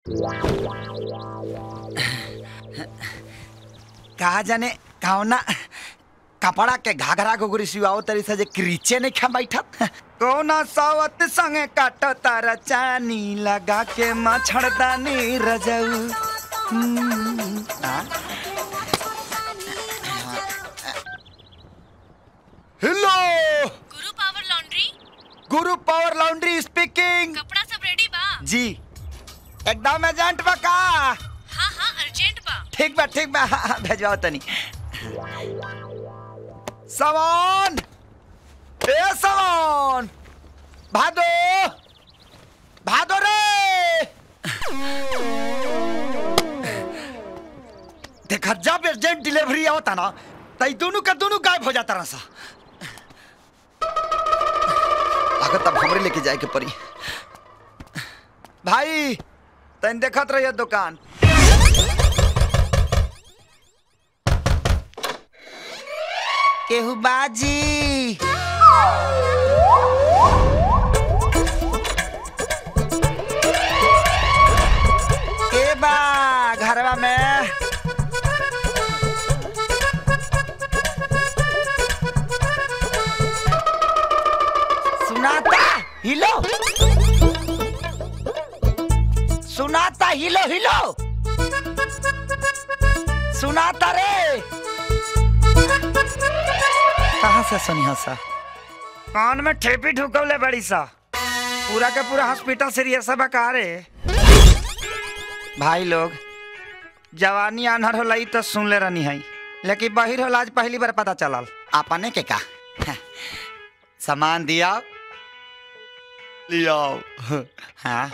कहा जाने कौना कपड़ा के घाघरा घुघरी सिवाओ तरी से जे क्रीचे नहीं खा बैठत कौना सावत संगे काटो तारा चानी लगा के मछड़दानी रजऊ हम्म, आ? Hello Guru power laundry Guru power laundry speaking कपड़ा सब रेडी बा जी एकदम एजेंट बा का हाँ हाँ अर्जेंट बा ठीक बा ठीक बा हाँ, हाँ, भेजवाओ तनी सामान ए सामान भादो भादो रे देखा जब एजेंट डिलीवरी आवता ना तई दोनों का दोनों गायब हो जाता रहा अगर तब हमरे लेके जाए के पड़ी भाई तन देखत रहिए दुकान केहू बाजी के बा घरवा में सुनाता हिलो सुनाता हिलो हिलो सुनाता रे कहाँ से सुनी हो सा कान में ठेपी ढुकवले बड़ी सा पूरा के पूरा हॉस्पिटल सीरियस है बका रे भाई लोग जवानी अनहर होला ई तो सुन ले रहनी है लेकिन बहिर होला आज पहली बार पता चलल आपने के का सामान दिया लिया हाँ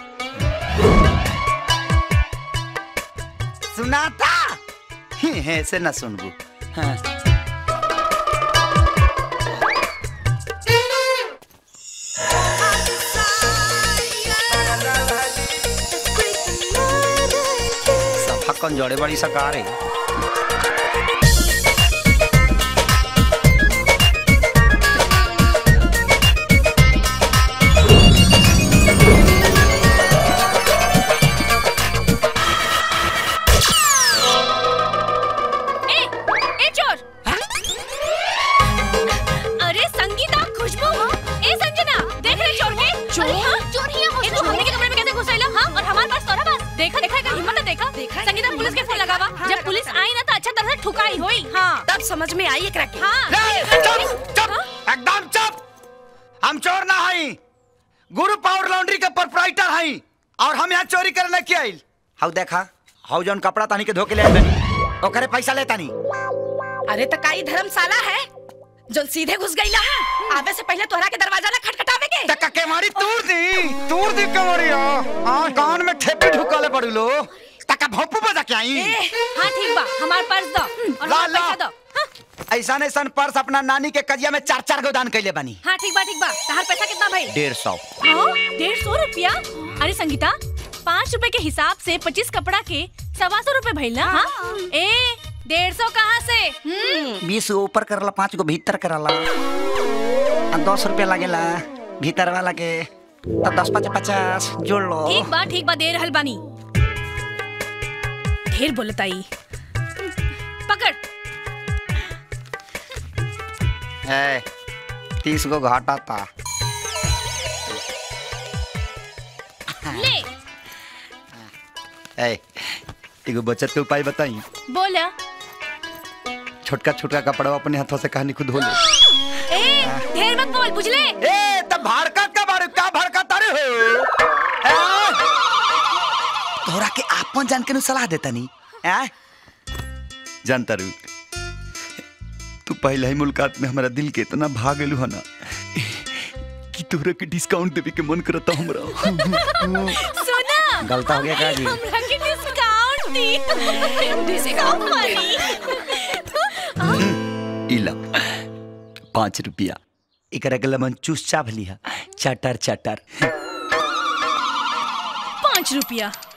सुनाता ही से न सुनबू हाँ सफा कौन जोड़े बड़ी सकार है ए ए चोर अरे संगीता खुशबू ए संजना देख रहे चोर के चोर हाँ चोर ही हो तू हमने के कमरे में कैसे घुस आइला हां और हमारे पास तोरा पास देखा देखा एकर हिम्मत देखा देखा संगीता पुलिस के फोन लगावा जब पुलिस आई ना तो अच्छा तरह से ठुकाई होई हां तब समझ में आई एकरा के हां रे, चुप चुप एकदम चुप हम चोर ना हई गुरु पावर लॉन्ड्री के प्रोपराइटर हई और हम यहाँ चोरी करने के आइल हाउ देखा हाउ जौन कपड़ा तानी के धोके ले आइल बनी ओकरे पैसा लेता नी अरे तो काई धर्मशाला है जो सीधे घुस गईला आवे से पहले तोहरा के दरवाजा ना खटखटावे के तका के मारी तूर दी तूर दी के मारी हां कान में ठेपी ढुकाले पड़ू लो तका भोपू बजा के आई हां ठीक बा हमार पर्स दो और ला, हमार ला। पैसा दो हाँ, ऐसा ऐसा पर्स अपना नानी के कजिया में चार चार गो दान कैले बनी हाँ ठीक बा ठीक बा तहार पैसा कितना भाई डेढ़ सौ हाँ, डेढ़ सौ रुपया अरे संगीता पाँच रुपए के हिसाब से पच्चीस कपड़ा के सवा सौ रुपए भइल ना हाँ? ए डेढ़ सौ कहाँ से हम्म, बीस गो ऊपर करला पाँच गो भीतर करला आ दस रुपया लागेला भीतर वाला के तो दस पाँच पचास जोड़ लो ठीक बा ठीक बा दे रहल बानी ढेर बोलताई पकड़ है तीस गो घाटा था ले है एगो बचत के उपाय बताई बोला छोटका छोटका कपड़ा अपने हाथों से कहानी खुद धो ले ए ढेर मत बोल बुझले ए तब भड़कत का बारे का भड़कत अरे हो ए? तोरा के आपन जान के नु सलाह देता नी ए जानता रू तू पहले ही मुलाकात में हमारा दिल के इतना भाग गेलू है ना कि तोरा के डिस्काउंट देवे के मन करता हमरा सुना गलता हो गया का जी? हमरा के डिस्काउंट दी डिस्काउंट मारी इला पाँच रुपया एकरा के लमन चूस चाभ लिहा चटर चटर पाँच रुपया